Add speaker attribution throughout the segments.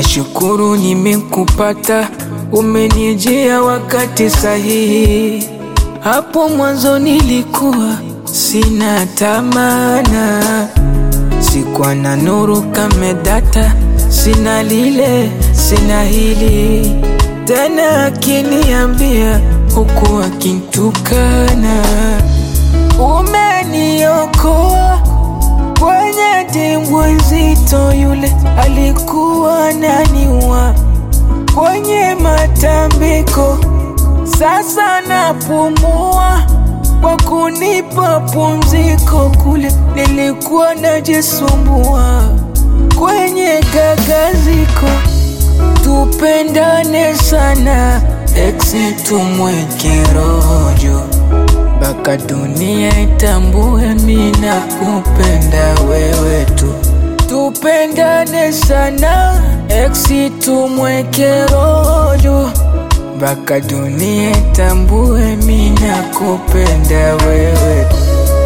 Speaker 1: Nashukuru nimekupata, umenijia wakati sahihi. Hapo mwanzo nilikuwa sina tamana, sikuwa na nuru kama data, sina lile sina hili tena, akiniambia huku akintukana, umeniokoa kwenye dimbwi nzito, yule alikuwa naniwa kwenye matambiko, sasa napumua kwa kunipa pumziko, kule nilikuwa najisumbua kwenye gagaziko. Tupendane sana exe, tumweke rojo mpaka dunia itambue mina kupenda wewe tu. Tupendane sana exe, tumweke rojo mpaka dunia itambue mina kupenda wewe tu.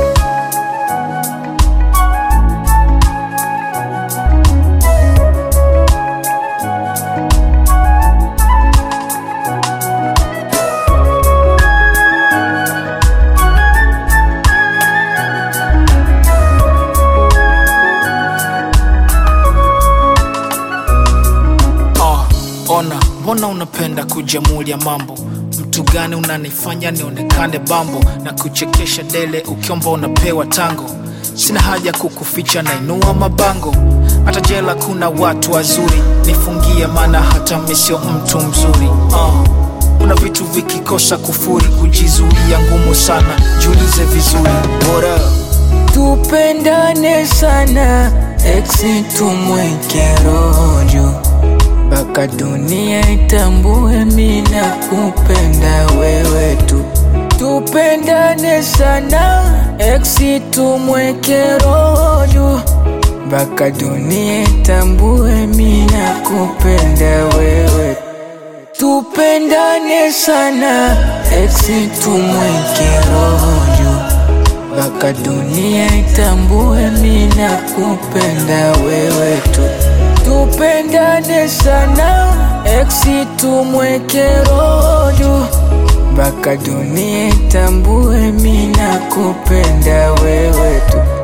Speaker 2: Ah, ona mbona unapenda kujamulia mambo mtu gani unanifanya nionekane bambo na kuchekesha dele ukiomba unapewa tango sina haja kukuficha na inua mabango hata jela kuna watu wazuri nifungie maana hata mi sio mtu mzuri ah, kuna vitu vikikosa kufuri kujizuia ngumu sana jiulize vizuri What up?
Speaker 1: Tupendane sana exe, tumweke rojo mpaka dunia itambue mina kupenda wewe tu. Tupendane sana exe, tumweke rojo mpaka dunia itambue mina kupenda wewe Tupendane sana exe, tumweke rojo mpaka dunia itambue mina kupenda wewe tu. Tupendane sana exe, tumweke rojo mpaka dunia itambue mina kupenda wewe tu.